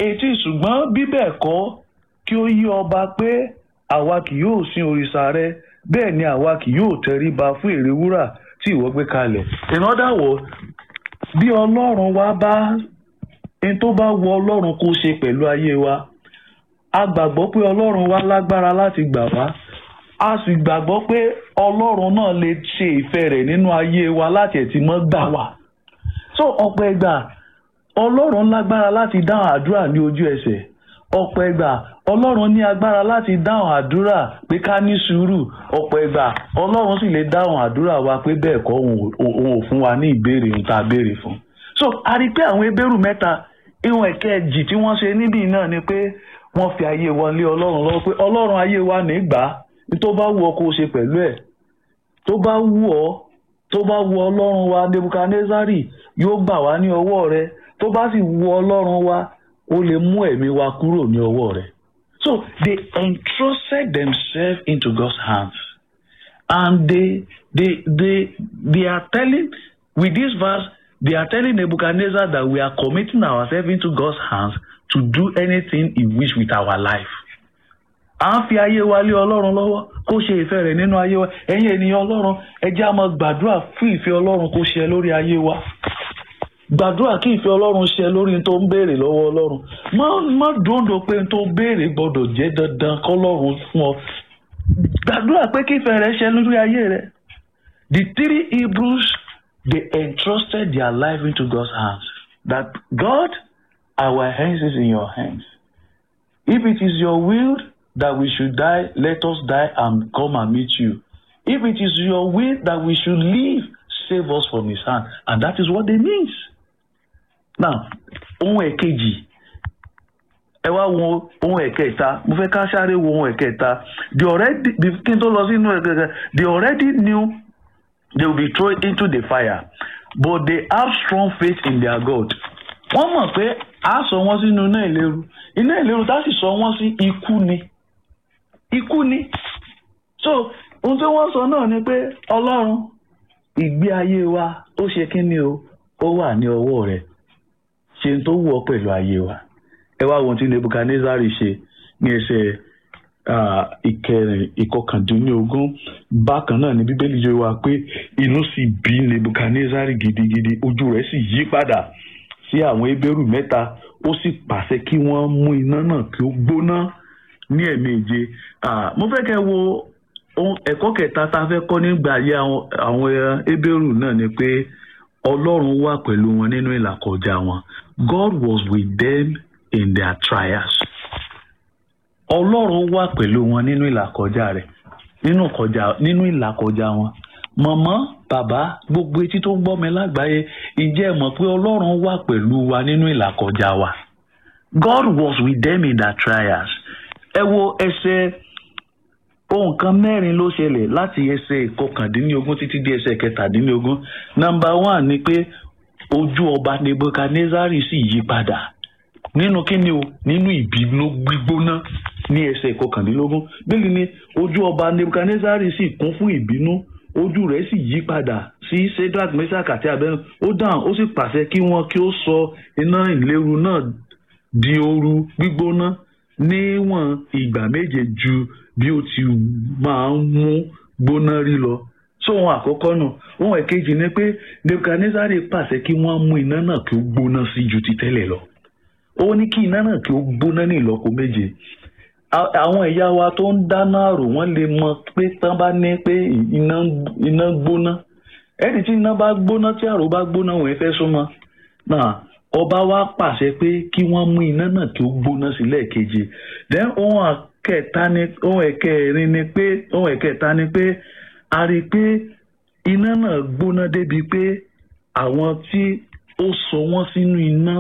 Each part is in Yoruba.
etí ṣùgbọ́n bí bẹ́ẹ̀ kọ́ kí ó yí ọba pé àwa kì yóò sin òrìṣà rẹ bẹ́ẹ̀ ni àwa kì yóò tẹríba fún ère wúrà tí ìwọ gbé kalẹ̀. in other words bí ọlọ́run wa bá n tó bá wọ ọlọ́run kó ṣe pẹ̀lú ayé wa a gbàgbọ́ pé ọlọ́run wa lágbára láti gbà wá a sì gbàgbọ́ pé ọlọ́run náà lè ṣe ìfẹ́ rẹ̀ nínú ayé wa láti ẹ̀ tí mọ́ gbà wá. so ọ̀pọ̀ ẹgbà ọlọ́run lágbára láti dáhùn àdúrà ní ojú ẹsẹ̀ ọ̀pọ̀ ẹgbà ọlọ́run ní agbára láti dáhùn àdúrà pé ká ní sùúrù ọ̀pọ̀ ẹgbà ọlọ́run sì lè dáhùn àdúrà wa pé bẹ́ẹ̀ kọ́ òun ò fún wa ní ìbéèrè ohun tá a béèrè fún. so a rí i pé àwọn ebéèrú mẹ́ta ìwọ̀n ẹ̀kẹ́jì tí wọ́n ṣe níbí náà ni pé wọ́n fi ayé wọn lé ọlọ́run lọ́wọ́ pé ọlọ́run ayé wa ní gbà á ní tó bá wù ọ́ kó o ṣe pẹ̀lú ẹ̀ tó bá wù ọ́ tó bá wù ọlọ́run wa nebukadnezari yóò gbà wá ní ọwọ́ rẹ tó bá sì wù ọlọ́run wa ó lè mú ẹ̀mí wa kúrò ní ọwọ́ rẹ. So they entrusted themselves into God's hands and they they they they are telling with this verse they are telling Nebuchadnezzar that we are committing ourselves into God's hands to do anything he wish with our life. à ń fi ayé wa lé ọlọ́run lọ́wọ́ kó ṣe ìfẹ́ rẹ̀ nínú ayé wa ẹ̀yin ènìyàn ọlọ́run ẹ jẹ́ á máa gbàdúrà fún ìfẹ́ ọlọ́run kó ṣe lórí ayé wa gbàdúrà kí ìfẹ́ ọlọ́run ṣe lórí tó ń béèrè lọ́wọ́ ọlọ́run má má dòńdò pé tó ń béèrè gbọ́dọ̀ jẹ́ dandan kọ́lọ́run fún ọ gbàdúrà pé kí ìfẹ́ rẹ̀ ṣe lórí ayé rẹ̀ the three Hebrews they entrusted their life into God's hands that God our hands is in your hands if it is your will that we should die let us die and come and meet you if it is your will that we should live save us from his hand and that is what they mean now ohun ẹ̀kejì ẹ wá wo ohun ẹ̀kẹta mo fẹ́ ká sáré wo ohun ẹ̀kẹta they already kí n tó lọ sínú ẹ̀kẹta they already knew they will be thrown into the fire but they have strong faith in their God wọ́n mọ̀ pé a sọ wọ́n sínú iná ìléru iná ìléru tá sì sọ wọ́n sí ikú ni ikú ni so ohun tí wọ́n sọ náà ni pé ọlọ́run ìgbé ayé wa ó ṣe kí ni o ó wà ní ọwọ́ rẹ̀ ṣe tó wù ọ́ pẹ̀lú ayé wa ẹ wá ohun tí nebukadnezari ṣe ní ẹsẹ̀ ìkẹrin ìkọkàndínlógún bákan náà ni bíbélì yẹ wá pé inú sì bí nebukadnezari gidigidi ojú rẹ̀ sì yí padà sí àwọn ebéèrú mẹ́ta ó sì pàṣẹ kí wọ́n mú iná náà kí ó gbóná ní ẹ̀ẹ̀méje mo fẹ́ kẹ́ wo ẹ̀kọ́ kẹta tá a fẹ́ kọ́ nígbà ayé àwọn ebéèrú náà ni pé ọlọ́run wà pẹ̀lú wọn nínú ìlàkọjá wọn God was with them in their trials ọlọ́run wà pẹ̀lú wọn nínú ìlàkọjá rẹ̀ nínú kọjá nínú ìlàkọjá wọn mọ̀mọ́ bàbá gbogbo etí tó ń gbọ́ mi lágbàáyé ìjẹ́ mọ̀ pé ọlọ́run wà pẹ̀lú wa nínú ìlàkọjá wa God was with them in their trials ẹ wo ẹsẹ̀ ohun kan mẹ́rin ló ṣẹlẹ̀ láti ẹsẹ̀ ìkọkàndínlógún títí dé ẹsẹ̀ kẹtàdínlógún nọ́mbà one ni pé ojú ọba nebukadnezari sì yí padà nínú kíni o nínú ìbínú gbígbóná ní ẹsẹ̀ ìkọkàndínlógún bíbélì ni ojú ọba nebukadnezari sì kún fún ìbínú ojú rẹ̀ sì yí padà sí sedrak meshach àti abẹnú ó dáhùn ó sì pàṣẹ kí wọ́n kí ó sọ iná ìléru náà di ooru gbígbóná níwọ̀n ìgbà méje ju bí ó ti máa ń mú gbóná rí lọ sóhun àkọ́kọ́ náà ohun ẹ̀kejì ni pé nebukadnezari pàṣẹ kí wọ́n mú iná náà kí ó gbóná sí ju ti tẹ́lẹ̀ lọ ó ní kí iná náà kí ó gbóná ní ìlọ́po méje àwọn ẹ̀yà wa tó ń dáná àrò wọ́n lè mọ pé tán bá ní pé iná gbóná ẹni tí iná bá gbóná tí àrò bá gbóná wọ́n fẹ́ súnmọ́ náà ọba wa pàṣẹ pé kí wọ́n mú iná náà kí ó gbóná sí lẹ́ẹ̀keje then ohun ẹ̀kẹta ni ohun ẹ̀kẹrin ni pé ohun ẹ̀kẹta ni pé a rí i pé iná náà gbóná débi pé àwọn tí ó sọ wọ́n sínú iná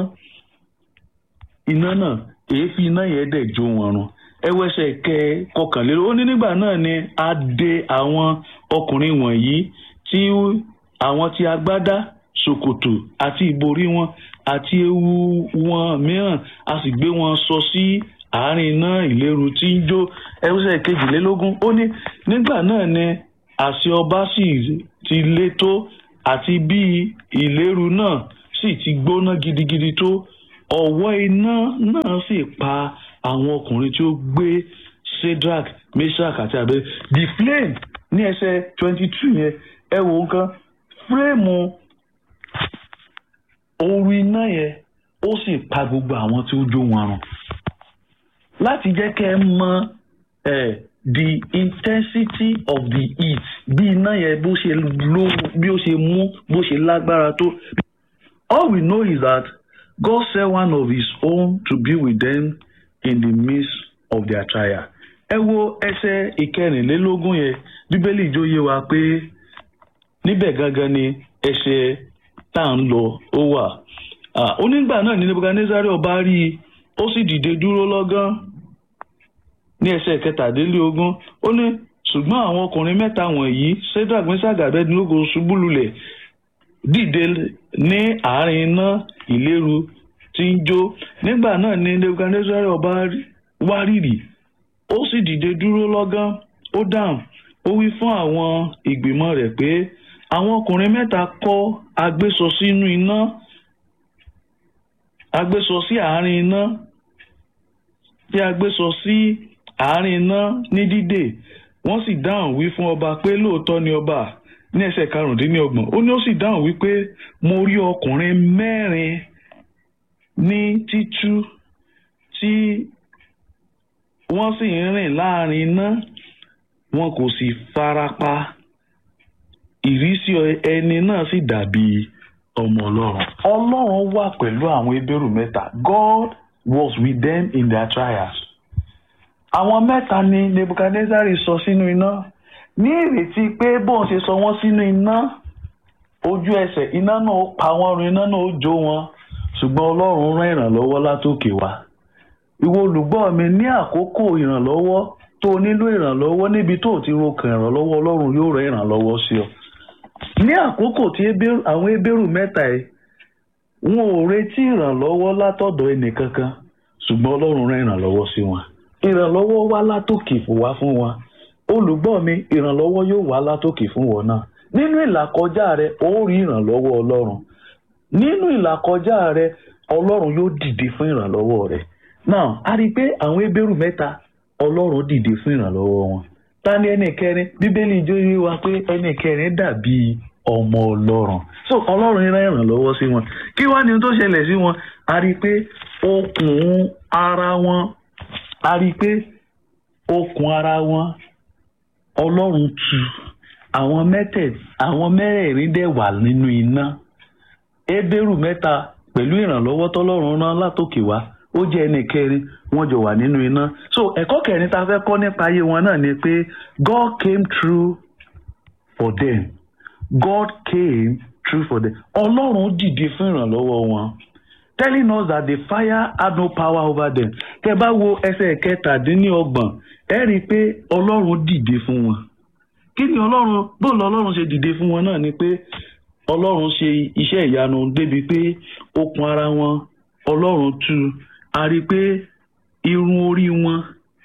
iná náà èéfín iná yẹn dẹ̀ jó wọn run ẹwẹsẹ kẹ kọkànlélógún ó ní nígbà náà ni a dè àwọn ọkùnrin wọ̀nyí tí àwọn tí agbádá ṣòkòtò àti ìborí wọn àti ewu wọn mìíràn a sì gbé wọn sọ sí àárín iná ìléru tí ń jó ẹwẹsẹ kejìlélógún ó ní nígbà náà ni àṣẹ ọba sì ti lé tó àti bí ìléru náà sì ti gbóná gidigidi tó ọ̀wọ́ iná náà sì pa àwọn ọkùnrin tí ó gbé Shadrach Meshach àti abẹ the flame ní ẹsẹ̀ twenty two yẹn ẹ wo nǹkan fírémù ooru iná yẹn ó sì pa gbogbo àwọn tí ó jó wọn run láti jẹ́ kẹ́ ẹ mọ ẹ̀ the intensity of the heat bí iná yẹn bó ṣe ló bí ó ṣe mú bó ṣe lágbára tó all we know is that God sent one of his own to be with them in the midst of their trial ẹ wo ẹsẹ̀ ìkẹrìnlélógún yẹn bíbélì jóye wa pé níbẹ̀ gangan ni ẹsẹ̀ tá à ń lọ ó wà onígbà náà ní nebukadnezari ọba rí i ó sì dìde dúró lọ́gán ní ẹsẹ̀ kẹtàdínlógún ó ní ṣùgbọ́n àwọn ọkùnrin mẹ́ta wọ̀nyí Shadrach Meshach Abednego ṣubú lulẹ̀ dìde ní àárín iná ìléru tí ń jó nígbà náà ní nebukadnezari ọba wárìrì ó sì dìde dúró lọ́gán ó dáhùn ó wí fún àwọn ìgbìmọ̀ rẹ̀ pé àwọn ọkùnrin mẹ́ta kọ́ agbésọ sínú iná agbésọ sí àárín iná tí agbésọ sí àárín iná ní dídè wọ́n sì dáhùn wí fún ọba pé lóòótọ́ ni ọba ní ẹsẹ̀ karùndínlọ́gbọ̀n ó ní ó sì dáhùn wípé mo rí ọkùnrin mẹ́rin ní títú tí wọ́n sì ń rìn láàrin iná wọn kò sì farapa ìrísí ẹni náà sì dàbí ọmọ ọlọ́run. ọlọ́run wà pẹ̀lú àwọn ebérù mẹ́ta God was with them in their trials. àwọn mẹ́ta ni Nebuchadnezzar sọ sínú iná ní ìrètí pé bóun ṣe sọ wọ́n sínú iná ojú ẹsẹ̀ iná náà ó pa wọ́n run iná náà ó jó wọn ṣùgbọ́n ọlọ́run rán ìrànlọ́wọ́ látòkè wá ìwọ olùgbọ́ mi ní àkókò ìrànlọ́wọ́ tó o nílò ìrànlọ́wọ́ níbi tó o ti rokàn ìrànlọ́wọ́ ọlọ́run yóò rán ìrànlọ́wọ́ sí ọ. ní àkókò tí àwọn ebérù mẹ́ta ẹ̀ wọn ò retí ìrànlọ́wọ́ látọ̀dọ̀ ẹnìkankan ṣùgbọ́n ọlọ́run rán ìrànlọ́wọ́ sí wọn. ìrànlọ́wọ́ wá látòkè wá fún wọn. olùgbọ́ mi ìrànlọ́wọ́ yóò wá látòkè fún wọn náà. nínú ìlàkọjá rẹ ó rí ìrànlọ́wọ́ ọlọ́run. nínú ìlàkọjá rẹ ọlọ́run yóò dìde fún ìrànlọ́wọ́ rẹ now a rí i pé àwọn ebérù mẹ́ta ọlọ́run dìde fún ìrànlọ́wọ́ wọn ta ni ẹnì kẹrin bíbélì ijó yé wa pé ẹnì kẹrin dàbí ọmọ ọlọ́run so ọlọ́run rán ìrànlọ́wọ́ sí wọn kí wá ni ohun tó ṣẹlẹ̀ sí wọn a rí i pé okùn ara wọn a rí i pé okùn ara wọn ọlọ́run tú àwọn mẹ́tẹ̀ àwọn mẹ́rẹ̀ẹ̀rin dẹ̀ wà nínú iná ebérù mẹ́ta pẹ̀lú ìrànlọ́wọ́ tọ́lọ́run rán látòkè wá ó jẹ́ ẹnì kẹrin wọ́n jọ wà nínú iná so ẹ̀kọ́ kẹrin tá a fẹ́ kọ́ nípa ayé wọn náà ni pé God came through for them God came through for them ọlọ́run dìde fún ìrànlọ́wọ́ wọn telling us that the fire had no power over them tẹ́ bá wo ẹsẹ̀ kẹtàdínlọ́gbọ̀n ẹ rí i pé ọlọ́run dìde fún wọn kí ni ọlọ́run bóun ọlọ́run ṣe dìde fún wọn náà ni pé ọlọ́run ṣe iṣẹ́ ìyanu débi pé okùn ara wọn ọlọ́run tú a rí i pé irun orí wọn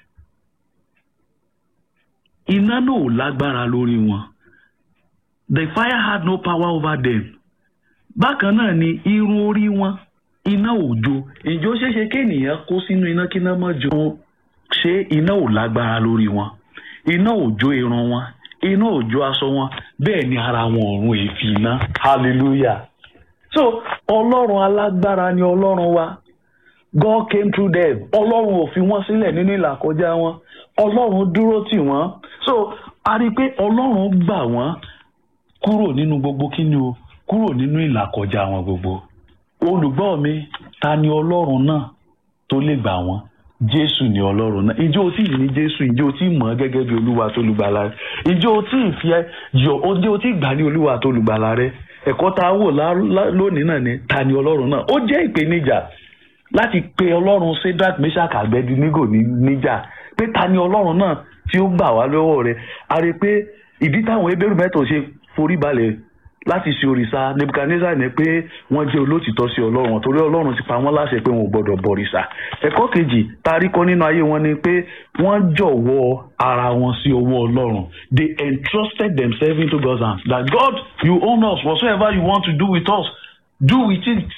iná náà ò lágbára lórí wọn the fire had no power over them bákan náà ni irun orí wọn iná ò jó ìjó ṣeéṣe kéènìyàn kó sínú iná kí iná má jó ṣé iná ò lágbára lórí wọn iná ò jó irun wọn iná ò jó aṣọ wọn bẹ́ẹ̀ ni ara wọn ọ̀run èéfì iná hallelujah so ọlọ́run alágbára ni ọlọ́run wa God came through them ọlọ́run ò fi wọ́n sílẹ̀ nínú ìlàkọjá wọn ọlọ́run dúró tì wọ́n so a rí i pé ọlọ́run gbà wọ́n kúrò nínú gbogbo kíni o kúrò nínú ìlàkọjá wọn gbogbo olùgbọ́ mi ta ni ọlọ́run náà tó lè gbà wọ́n jésù ni ọlọ́run náà ìjọ tí ì ní jésù ìjọ tí ì mọ̀ ọ́ gẹ́gẹ́ bí olúwa tó lùgbàlà rẹ ìjọ tí ì fi yọ ìjọ tí ì gbà ní olúwa tó lùgbàlà rẹ ẹ̀kọ́ tá a wò lónìí náà ni ta ni ọlọ́run náà ó jẹ́ ìpèníjà láti pe ọlọ́run Shadrach Meshach Abednego níjà pé ta ni ọlọ́run náà tí ó gbà wá lọ́wọ́ rẹ̀ a rí i pé ìdí táwọn ebéèrú mẹ́tò ṣe forí balẹ̀ láti ṣe òrìṣà Nebuchadnezzar ní pé wọ́n jẹ́ olótìtọ́ sí ọlọ́run torí ọlọ́run ti pa wọ́n láṣẹ pé wọn ò gbọ́dọ̀ bọ̀rìṣà ẹ̀kọ́ kejì tá a rí kọ́ nínú ayé wọn ni pé wọ́n jọ̀wọ́ ara wọn sí ọwọ́ ọlọ́run they entrusted themselves into God's hands that God you own us whatsoever you want to do with us do with it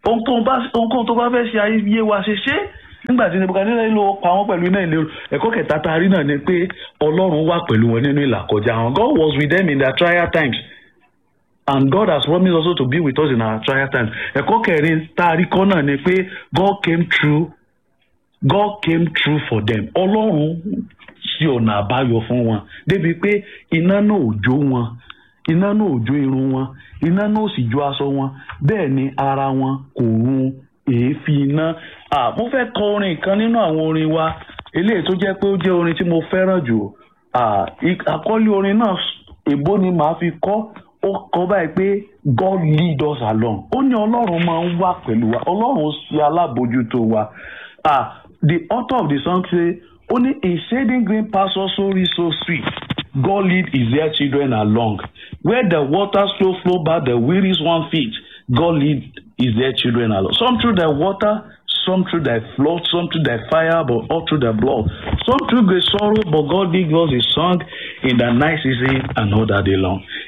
ohunkóhun tó bá fẹ́ ṣe ayé wa ṣe ṣe nígbà tí nebukadneza ló pa wọ́n pẹ̀lú iná ìlérò ẹ̀kọ́ kẹta tá a rí náà ni pé ọlọ́run wà pẹ̀lú wọn nínú ìlàkọjá wọn God was with them in their trial times and God has promised also to be with us in our trial times ẹ̀kọ́ kẹrin tá a rí kọ́ náà ni pé God came through God came through for them ọlọ́run sí ọ̀nà àbáyọ fún wọn débi pé iná náà ò jó wọn iná náà ò jó irun wọn iná náà ò sì jó aṣọ wọn bẹ́ẹ̀ ni ara wọn kò run èéfín iná mo fẹ́ kọ orin kan nínú àwọn orin wa eléyìí tó jẹ́ pé ó jẹ́ orin tí mo fẹ́ràn jù àkọ́lé orin náà èbó ni màá fi kọ́ ó kọ báyìí pé God lead us along ó ní ọlọ́run máa ń wà pẹ̀lú wa ọlọ́run ṣe alábòjútó wa the author of the song say ó ní a shading green pasture so rich so sweet God lead his dear children along where the waters flow flow by the weary one feet God lead his dear children along some through the water some through the flood some through the fire but all through the blood some through great sorrow but God give us a song in the night season and all that day long